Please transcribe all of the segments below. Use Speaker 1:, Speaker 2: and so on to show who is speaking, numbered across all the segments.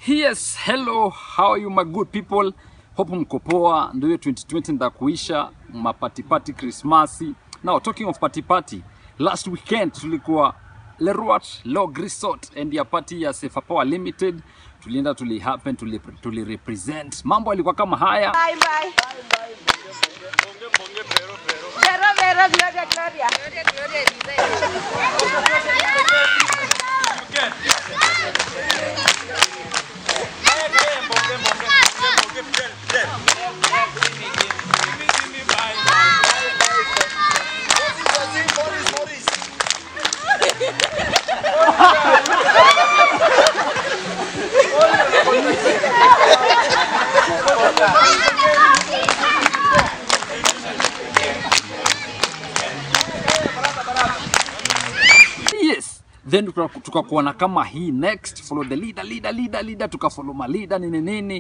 Speaker 1: Yes, hello, how are you my good people? Hope mko poa. Ndio hiyo 2020 nda kuisha mapatipati Krismasi. Now talking of party party, last weekend tulikuwa Leruat Log Resort and ya party ya Safer Power Limited. Tulienda tuli happen tuli, tuli represent. Mambo yalikuwa kama haya.
Speaker 2: Bye bye. Vero, vero, gloria, gloria. Gloria, gloria,
Speaker 1: Yes. Then tuka- tukakuwa na kama hii next follow the leader leader leader leader tukafollow ma leader nini nini.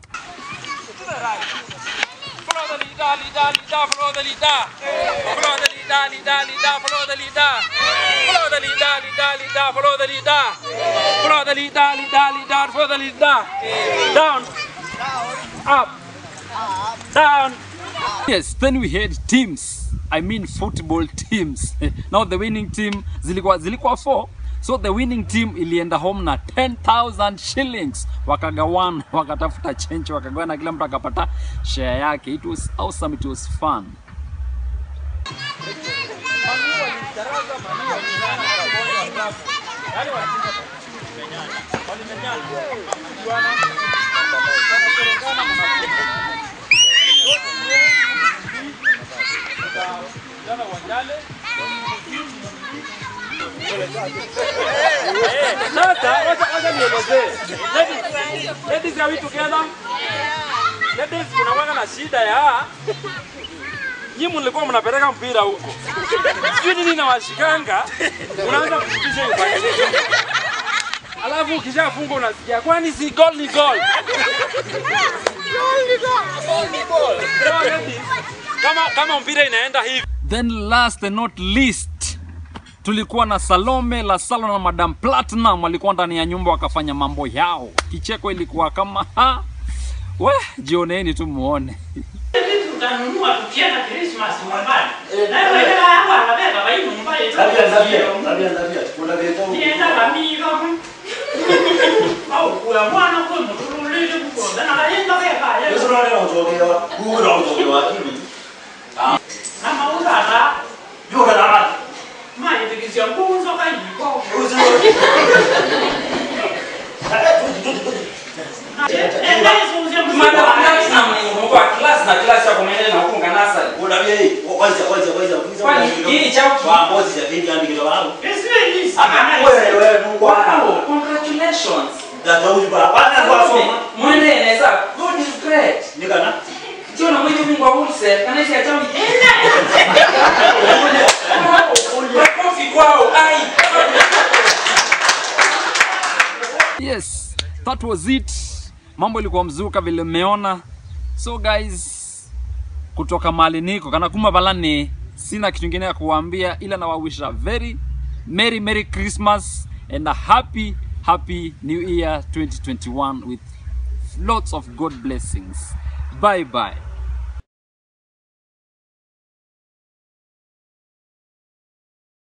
Speaker 3: Follow the leader, leader, leader, follow the leader. Follow the leader, leader, leader, follow the leader. Follow the leader, leader, leader, follow the leader. Follow the leader, leader, leader, follow the leader. Down. Up. Down.
Speaker 1: Yes, then we had teams. I mean football teams. Now the winning team zilikuwa zilikuwa four. So the winning team ilienda home na 10,000 shillings. Wakagawana, wakatafuta change, wakagawana kila mtu akapata share yake. It was awesome, it was fun.
Speaker 3: Sasa wacha wacha nielezee. Ladies, ladies are we together? Ladies kunakuwa na shida ya nyinyi mlikuwa mnapeleka mpira huko. Sijui nini nawashikanga. Unaanza kufikisha hiyo pale. Alafu ukishafunga unasikia kwani si goal ni goal. So ladies, kama kama mpira inaenda hivi
Speaker 1: Then last and not least tulikuwa na Salome la Salo na Madam Platinum walikuwa ndani ya nyumba wakafanya mambo yao. Kicheko ilikuwa kama ha, we jioneni tu muone.
Speaker 4: tutanunua tukienda Christmas nyumbani. Na wewe yangu anabeba bai nyumbani.
Speaker 5: Tabia tabia tabia tabia. Kuna vitu.
Speaker 4: Nienda kamiga. Au kwa mwana kwa mtululile kuko. Na naenda kwa
Speaker 5: Yesu
Speaker 4: kaya.
Speaker 5: ndio anaotokewa. Mungu ndio anaotokewa akili.
Speaker 4: Na mauza ra.
Speaker 5: Yuko na watu.
Speaker 4: Mai tikisia mbuzo kai kwa.
Speaker 5: Uzi.
Speaker 4: Enda hizo uzi
Speaker 3: Mada platinum ni mko wa class na class ya kumene na huko nganasa.
Speaker 5: Kuna bei. Kwanza kwanza kwanza.
Speaker 3: Kwani hii chao ki-
Speaker 5: Kwa bosi ya pindi andike wangu.
Speaker 4: Esweli.
Speaker 5: Wewe wewe Mungu
Speaker 3: Wow,
Speaker 5: wako.
Speaker 3: congratulations.
Speaker 5: Dada huyu baba. Bana kwa soma.
Speaker 3: Mwende inaweza. God is great.
Speaker 5: Nikana.
Speaker 3: Sio na mwende Mungu wa wholesale. Kana isi achawi. Makofi kwao. Ai.
Speaker 1: Yes, that was it. Mambo ilikuwa mzuka vile mmeona. So guys, kutoka mahali niko kana kuma balani, sina kitu kingine ya kuwaambia ila nawawisha very merry merry Christmas and a happy happy new year 2021 with lots of God blessings. Bye bye.